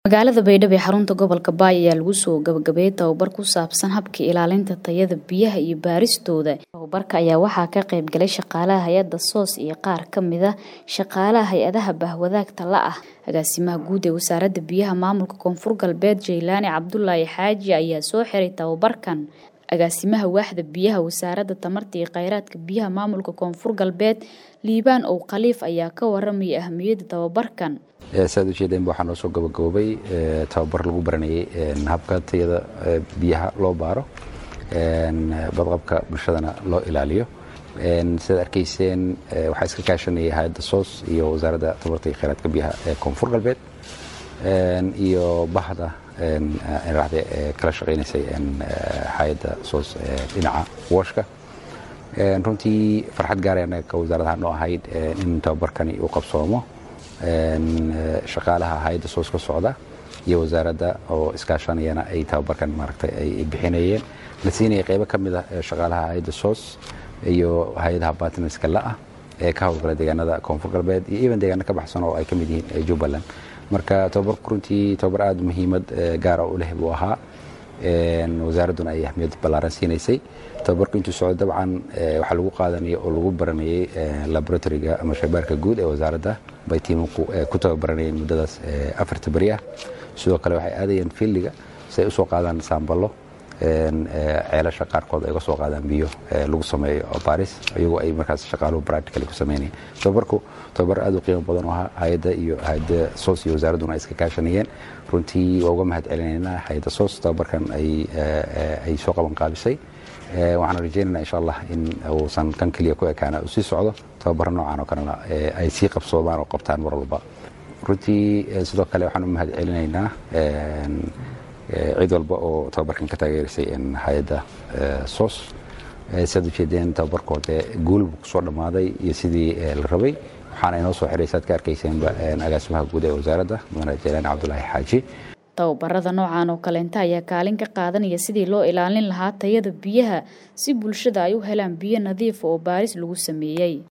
Magaalada Baydhabo ee xarunta gobolka Baay ayaa lagu soo gabagabeeyay tababar ku saabsan habka ilaalinta tayada biyaha iyo baaristooda. Tababarka ayaa waxaa ka qayb galay shaqaalaha hay'adda SOS iyo qaar ka mid ah shaqaalaha hay'adaha bahwadaagta la ah. Agaasimaha guud ee Wasaaradda Biyaha Maamulka Koonfur Galbeed Jaylaani Cabdulaahi Xaaji ayaa soo xiray tababarkan. Agaasimaha Waaxda Biyaha Wasaaradda Tamarta iyo Kheyraadka Biyaha Maamulka Koonfur Galbeed Liibaan Ow Khaliif ayaa ka warramay ahmiyadda tababarkan. saad u jeedeen waxaa noo soo gabagaboobay tababar lagu baranayay habka tayada biyaha loo baaro badqabka bulshadana loo ilaaliyo sidaad arkayseen waxaa iska kaashanayay hay-adda soos iyo wasaaradda tamarta iyo kheyraadka biyaha ee koonfur galbeed iyo bahda raxde ee kala shaqaynaysay hay-adda soos dhinaca wooshka runtii farxad gaaraya anaga ka wasaaradaha noo ahayd in tababarkani uu qabsoomo shaqaalaha hay-adda soos ka socda iyo wasaaradda oo iskaashanayana ay tababarkan maaragtay ay bixinayeen la siinaya qaybo ka mid ah shaqaalaha hay-adda soos iyo hay-adaha bartnerska la-ah ee ka howlgala deegaanada koonfur galbeed iyo even deegaano ka baxsan oo ay ka mid yihiin jubbaland marka tababarku runtii tababar aada muhiimad gaara u leh buu ahaa wasaaradduna ay ahmiyad ballaaran siinaysay tababarku intuu socdo dabcan waxaa lagu qaadanaya oo lagu baranayay laboratoriga ama shaybaarka guud ee wasaaradda bay tiimanku ku tababaranayeen muddadaas afarta beri ah sidoo kale waxay aadayeen fiildiga si ay usoo qaadaan saamballo ceelasha qaarkood ay uga soo qaadaan biyo lagu sameeyo baaris iyagoo ay markaas shaqaaluhu practically ku sameynayeen tababarku tababar aada u qiimo badan oo ahaa hay-adda iyo hay-adda soos iyo wasaaradduna ay iska kaashanayeen runtii waa uga mahad celinaynaa hay-adda soos tababarkan ay soo qaban qaabisay waxaan rajaynaynaa insha allah in uusan kan keliya ku ekaana uu sii socdo tababaro noocan oo kalena ay sii qabsoomaan oo qabtaan mar walba runtii sidoo kale waxaan u mahad celinaynaa cid walba oo tababarkan ka taageerisay hay-adda soos siaad ujeedeen tababarkoode guulbu kusoo dhammaaday iyo sidii la rabay waxaana inoo soo xiray saad ka arkayseenba agaasimaha guud ee wasaaradda mudane jaylaani cabdulaahi xaaji tababarada noocan oo kaleenta ayaa kaalin ka qaadanaya sidii loo ilaalin lahaa tayada biyaha si bulshada ay u helaan biyo nadiif oo baaris lagu sameeyey